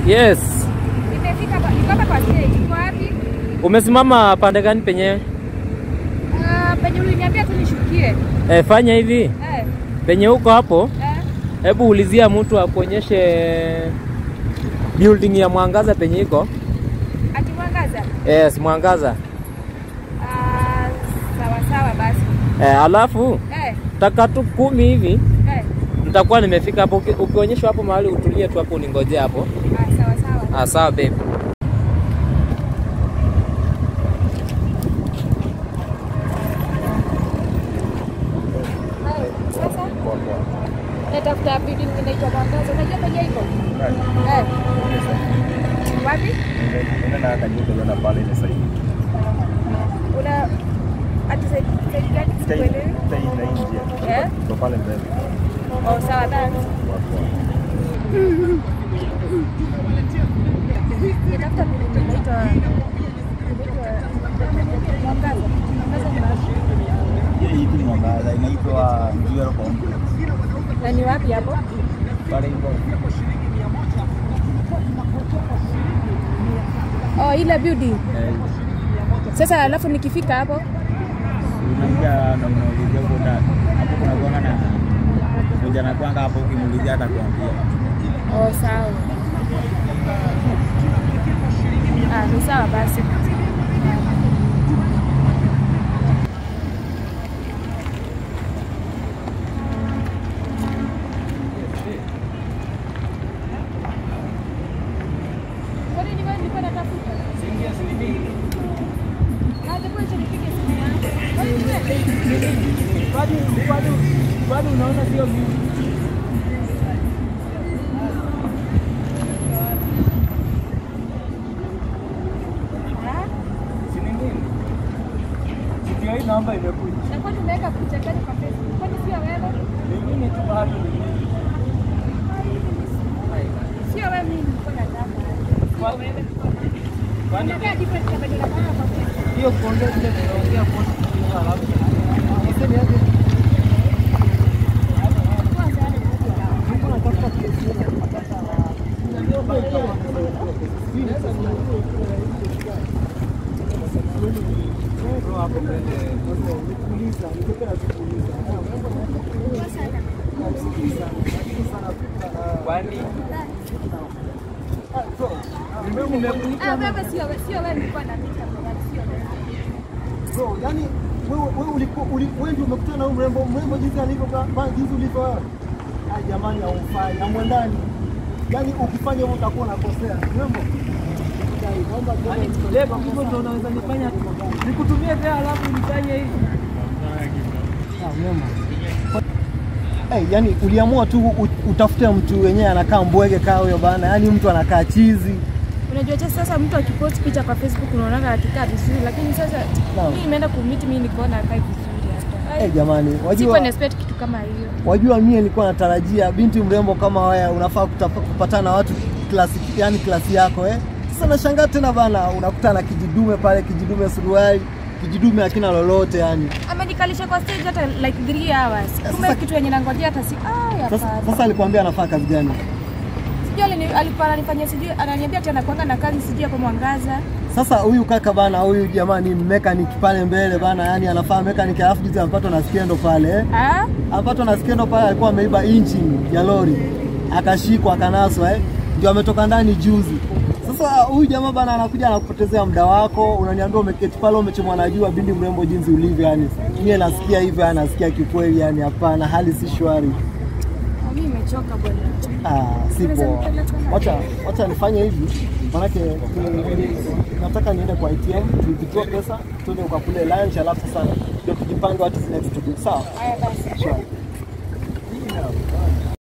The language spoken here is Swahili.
Yes. Nimefika hapa, niko hapa kwa stage. Uko wapi? Umesimama pande gani penye? Ah, penye uliniambia tu nishukie. E, fanya hivi Eh, penye uko hapo, eh. hebu ulizia mtu akuonyeshe building ya Mwangaza penye iko. Ati mwangaza. Yes, Mwangaza. Ah, sawa sawa basi. E, alafu Eh, taka tu kumi hivi eh. nitakuwa nimefika hapo. Uki- Ukionyeshwa hapo mahali utulie tu hapo, uningojee hapo. Ah, sawa sawa. Ah, sawa babe. Hai, Sasa natafuta building inaitwa Mwangaza. Unajua penye iko? Eh. Wapi? Una ati side side gani? Sikuelewi. Eh? Oh, sawa thanks. Natafuta building inaitwa inaitwa Mwangaza. Mwangaza ni wapi? inaitwa Jewel Complex. Na ni wapi hapo? Pale hivyo Oh, ile building. eh, Sasa alafu nikifika hapo unaingia na unaulizia huko ndani. Hapo kuna kuanga na moja na kwanga hapo, ukimuulizia atakwambia. Oh, sawa. Ah, ni sawa basi. Kwani ni wewe nilikuwa natafuta? Ah, hebu acha nipige simu yangu. Kwani ni wewe? Bado unaona sio mimi. Ah, Si ni mimi. Ndio hii namba imekuja. na kwani umeweka picha gani kwa Facebook? Kwani sio wewe? Mimi tu bado ni mimi. Sio wewe mimi nilikuwa nataka. Kwa- Kwani Unakaa different kama ndio nataka kwa Facebook. hiyo kuongea vile tunaongea kwa alafu. Niseme aje? Kwanza yale ndio. Kwani Ah, wewe sio wewe, sio wewe nilikuwa na picha kwa sio wewe. Bro, yani wewe wewe ulikuwa uli- wewe ndio umekutana na huyu mrembo mrembo jinsi alivyo ba- ba- jinsi ulivyo wewe. Ah, jamani haumfai, hamwendani. Yaani ukifanya hivyo utakuwa unakosea. Mrembo. Dai, naomba kidogo. leo hivyo ndio unaweza nifanya nikutumie tena alafu nifanye hivi. Ah, mrembo. Hey, yani uliamua tu u- utafute mtu wenyewe anakaa mbwege kaa huyo bana, yaani mtu anakaa chizi. Unajua je, sasa mtu akipost picha kwa Facebook unaona akikaa vizuri, lakini sasa Naam. mimi nimeenda kummeet mimi nikaona akai vizuri hata. Eh, jamani, Sikuwa wajua na expect kitu kama hiyo. wajua mie nilikuwa natarajia binti mrembo kama wewe unafaa kutapa- kupatana na watu klasi, yani klasi yako eh. Sasa nashangaa tena bana, unakutana na kijidume pale, kijidume suruali, kijidume hakina lolote yani. Amenikalisha kwa stage hata like 3 hours. Kumbe Sasa- kitu yenye nangojea hata si ah, Sasa, hapana. sasa alikwambia anafaa kazi gani? Sijui alini- alikuwa ananifanyia sijui ananiambia tena kwanga na kazi sijui hapo Mwangaza. Sasa huyu kaka bana, huyu jamani mechanic pale mbele bana, yani anafaa mechanic, alafu juzi amepatwa na skendo pale eh. Ah? Amepatwa na skendo pale, alikuwa ameiba engine ya lori akashikwa, akanaswa eh, ndio ametoka ndani juzi. Sasa huyu jamaa bana anakuja anakupotezea muda wako, unaniambia umeketi pale umechomwa na jua, bindi mrembo jinsi ulivyo, yani mie nasikia hivyo, yani nasikia kikweli, yani hapana, hali si shwari. Mimi nimechoka bwana. Ah, si poa. Wacha wacha nifanye hivi, manake ni- nataka niende kwa ATM tuwithdraw pesa, tuende ukakule lunch, alafu sasa ndio tujipange what is next to do. Sawa? Haya basi. Sure.